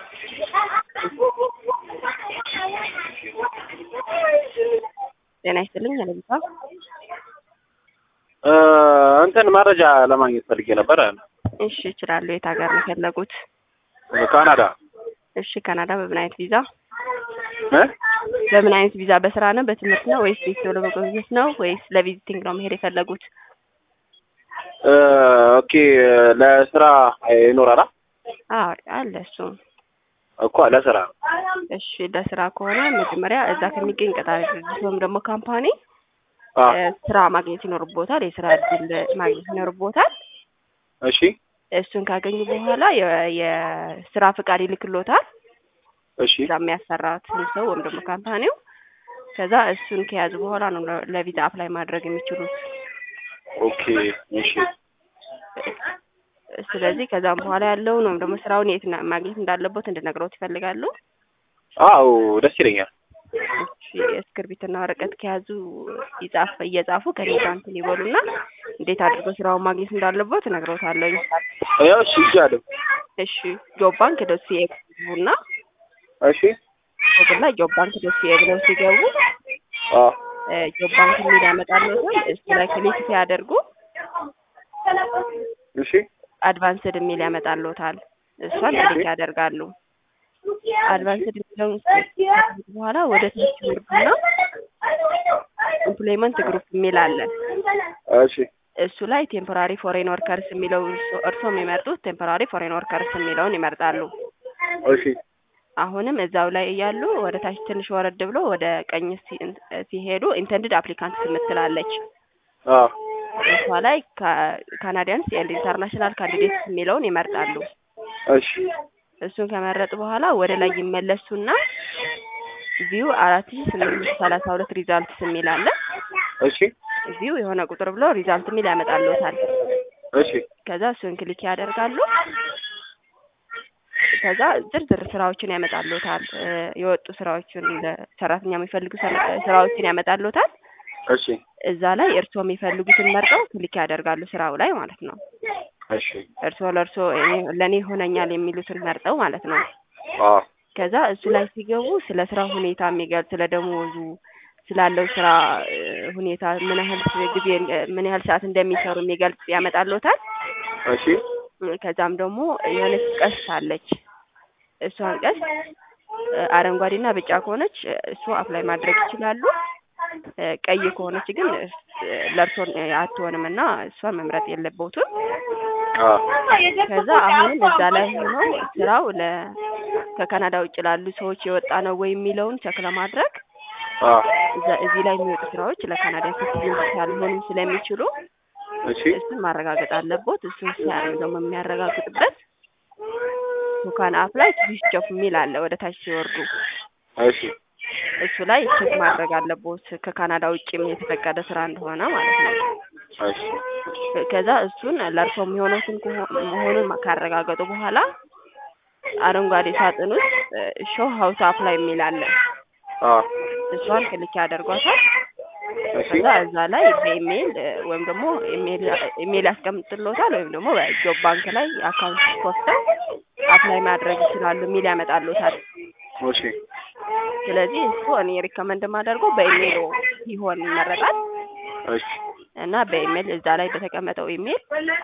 ጤና ይስጥልኝ አለቢሳ እንትን መረጃ ለማግኘት ፈልጌ ነበር። እሺ እችላለሁ። የት ሀገር ነው የፈለጉት? ካናዳ እሺ ካናዳ በምን አይነት ቪዛ? እ በምን አይነት ቪዛ? በስራ ነው በትምህርት ነው ወይስ ቤተሰብ ለመጎብኘት ነው ወይስ ለቪዚቲንግ ነው መሄድ የፈለጉት? ኦኬ ለስራ ይኖራል አዎ አለ እሱም እኮ ለስራ እሺ ለስራ ከሆነ መጀመሪያ እዛ ከሚገኝ ቀጣሪ ድርጅት ወይም ደግሞ ካምፓኒ አ ስራ ማግኘት ይኖርቦታል። የስራ እድል ማግኘት ይኖርቦታል። እሺ እሱን ካገኙ በኋላ የ- የስራ ፍቃድ ይልክሎታል። እሺ እዛ የሚያሰራትን ሰው ወይም ደግሞ ካምፓኒው። ከዛ እሱን ከያዙ በኋላ ነው ለ- ለቪዛ አፕላይ ማድረግ የሚችሉት። ኦኬ እሺ ስለዚህ ከዛም በኋላ ያለውን ወይም ደግሞ ስራውን የት ና- ማግኘት እንዳለበት እንድነግረውት ይፈልጋሉ። አዎ ደስ ይለኛል። እሺ እስክርቢትና ወረቀት ከያዙ ይጻፍ እየጻፉ ከኔ ጋር እንትን ይበሉና እንዴት አድርጎ ስራውን ማግኘት እንዳለበት እነግረውታለሁ። ያው እሺ ይጃለሁ። እሺ ጆብ ባንክ ዶት ሲኤ እና እሺ ጎግል ላይ ጆብ ባንክ ዶት ሲኤ ብለው ሲገቡ አ እ ጆብ ባንክ የሚል ያመጣልዎታል። እሱ ላይ ክሊክ ሲያደርጉ እሺ አድቫንስድ የሚል ያመጣልዎታል። እሷን ክሊክ ያደርጋሉ። አድቫንስድ የሚለውን ከያዙ በኋላ ወደ ታች ይወርዱና ኤምፕሎይመንት ግሩፕ የሚል አለ። እሺ እሱ ላይ ቴምፖራሪ ፎሬን ወርከርስ የሚለው እርሶ- እርስዎ የሚመርጡት ቴምፖራሪ ፎሬን ወርከርስ የሚለውን ይመርጣሉ። እሺ አሁንም እዛው ላይ እያሉ ወደ ታች ትንሽ ወረድ ብሎ ወደ ቀኝ ሲ- ሲሄዱ ኢንተንድድ አፕሊካንት የምትላለች አ እሷ ላይ ካናዲያንስ ኤንድ ኢንተርናሽናል ካንዲዴትስ የሚለውን ይመርጣሉ። እሺ እሱን ከመረጡ በኋላ ወደ ላይ ይመለሱና ቪው አራት ሺ ስምንት መቶ ሰላሳ ሁለት ሪዛልትስ የሚል አለ። እሺ ቪው የሆነ ቁጥር ብሎ ሪዛልት የሚል ያመጣልዎታል። እሺ ከዛ እሱን ክሊክ ያደርጋሉ። ከዛ ዝርዝር ስራዎችን ያመጣልዎታል። እ የወጡ ስራዎችን ለሰራተኛ የሚፈልጉ ስራ- ስራዎችን ያመጣልዎታል። እሺ እዛ ላይ እርስዎ የሚፈልጉትን መርጠው ክሊክ ያደርጋሉ ስራው ላይ ማለት ነው። እሺ እርስዎ ለእርስዎ እኔ- ለእኔ ይሆነኛል የሚሉትን መርጠው ማለት ነው። አ ከዛ እሱ ላይ ሲገቡ ስለ ስራው ሁኔታ የሚገልጽ ስለ ደሞዙ ስላለው ስራ እ ሁኔታ ምን ያህል ጊዜ ምን ያህል ሰዓት እንደሚሰሩ የሚገልጽ ያመጣልዎታል። እሺ እ ከዛም ደግሞ የሆነች ቀስት አለች። እሷን ቀስት እ አረንጓዴና ቢጫ ከሆነች እ እሱ አፕላይ ማድረግ ይችላሉ። እ ቀይ ከሆነች ግን እ ለእርሶ አትሆንም እና እሷን መምረጥ የለብዎትም። አ ከዛ አሁንም እዛ ላይ ሆነው ስራው ለ ከካናዳ ውጭ ላሉ ሰዎች የወጣ ነው ወይ የሚለውን ቸክ ለማድረግ አ እዛ እዚህ ላይ የሚወጡ ስራዎች ለካናዳ ሲቲዝን ያልሆኑም ስለሚችሉ እሺ እሱን ማረጋገጥ አለቦት። እሱን ሲያደርግ ደግሞ የሚያረጋግጥበት ቱካን አፕ ላይ ቱሪስት ጆብ የሚል አለ ወደ ታች ሲወርዱ እሺ እሱ ላይ ቼክ ማድረግ አለቦት ከካናዳ ውጭም የተፈቀደ ስራ እንደሆነ ማለት ነው። እሺ ከዛ እሱን ለእርሶ የሚሆኑትን ከሆ- መሆኑን ካረጋገጡ በኋላ አረንጓዴ ሳጥን ውስጥ ሾው ሀውስ አፕላይ የሚል አለ። አ እሷን ክሊክ ያደርጓታል። እሺ ከዛ እዛ ላይ በኢሜይል እ ወይም ደግሞ ኢሜይል ኢሜይል ያስቀምጥልዎታል ወይም ደግሞ በጆብ ባንክ ላይ አካውንት ከፍተው አፕላይ ማድረግ ይችላሉ የሚል ያመጣልዎታል። እሺ ስለዚህ እሱ እኔ ሪከመንድ የማደርገው በኢሜይል ቢሆን ይመረጣል እሺ እና በኢሜይል እዛ ላይ በተቀመጠው ኢሜይል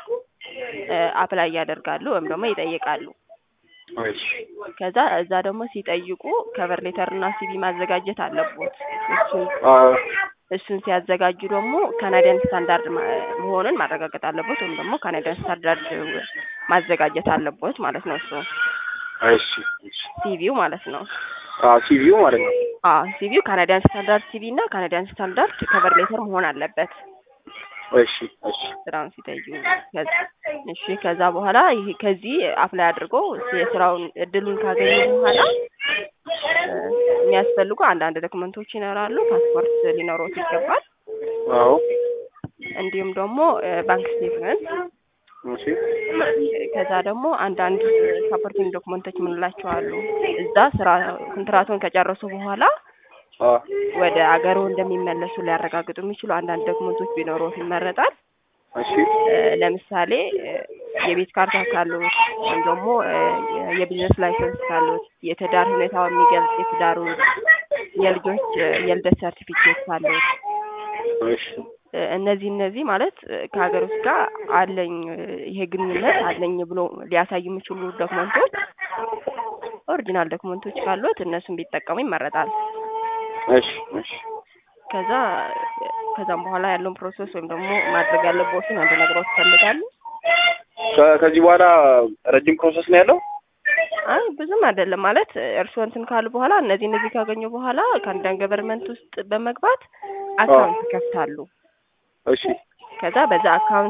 እ አፕላይ ያደርጋሉ ወይም ደግሞ ይጠይቃሉ። እሺ ከዛ እዛ ደግሞ ሲጠይቁ ከቨር ሌተር እና ሲቪ ማዘጋጀት አለቦት። እሱን አ እሱን ሲያዘጋጁ ደግሞ ካናዲያን ስታንዳርድ ማ- መሆኑን ማረጋገጥ አለቦት ወይም ደግሞ ካናዲያን ስታንዳርድ ማዘጋጀት አለቦት ማለት ነው። እሱ እሺ እሺ ሲቪው ማለት ነው። አ ሲቪው ማለት ነው። አዎ ሲቪው ካናዲያን ስታንዳርድ ሲቪ እና ካናዲያን ስታንዳርድ ከቨር ሌተር መሆን አለበት እሺ እሺ ስራውን ሲጠይቁ። ከዛ እሺ ከዛ በኋላ ይሄ ከዚህ አፕላይ አድርጎ የስራውን እድሉን ካገኙ በኋላ እ የሚያስፈልጉ አንዳንድ ዶክመንቶች ይኖራሉ። ፓስፖርት ሊኖሮት ይገባል። አዎ እንዲሁም ደግሞ እ ባንክ ስቴትመንት እሺ ከዛ ደግሞ አንዳንድ ሳፖርቲንግ ዶክመንቶች የምንላቸው አሉ። እዛ ስራ ኮንትራቱን ከጨረሱ በኋላ አ ወደ አገሩ እንደሚመለሱ ሊያረጋግጡ የሚችሉ አንዳንድ ዶክመንቶች ቢኖሩት ይመረጣል። እሺ እ ለምሳሌ እ የቤት ካርታ ካሉት ወይም ደግሞ እ የቢዝነስ ላይሰንስ ካሉት የትዳር ሁኔታው የሚገልጽ የትዳሩን የልጆች እ የልደት ሰርቲፊኬት ካሉት እሺ እ እነዚህ እነዚህ ማለት እ ከሀገር ውስጥ ጋር አለኝ እ ይሄ ግንኙነት አለኝ ብሎ ሊያሳይ የሚችሉ ዶክመንቶች ኦሪጂናል ዶክመንቶች ካሉት እነሱን ቢጠቀሙ ይመረጣል። እሺ እሺ ከዛ ከዛም በኋላ ያለውን ፕሮሰስ ወይም ደግሞ ማድረግ ያለብዎትን አንድ ነገሮች ይፈልጋሉ። ከ- ከዚህ በኋላ ረጅም ፕሮሰስ ነው ያለው? አይ ብዙም አይደለም ማለት እርስዎ እንትን ካሉ በኋላ እነዚህ እነዚህ ካገኙ በኋላ ከአንዳንድ ገቨርንመንት ውስጥ በመግባት አካውንት ይከፍታሉ። እሺ ከዛ በዛ አካውንት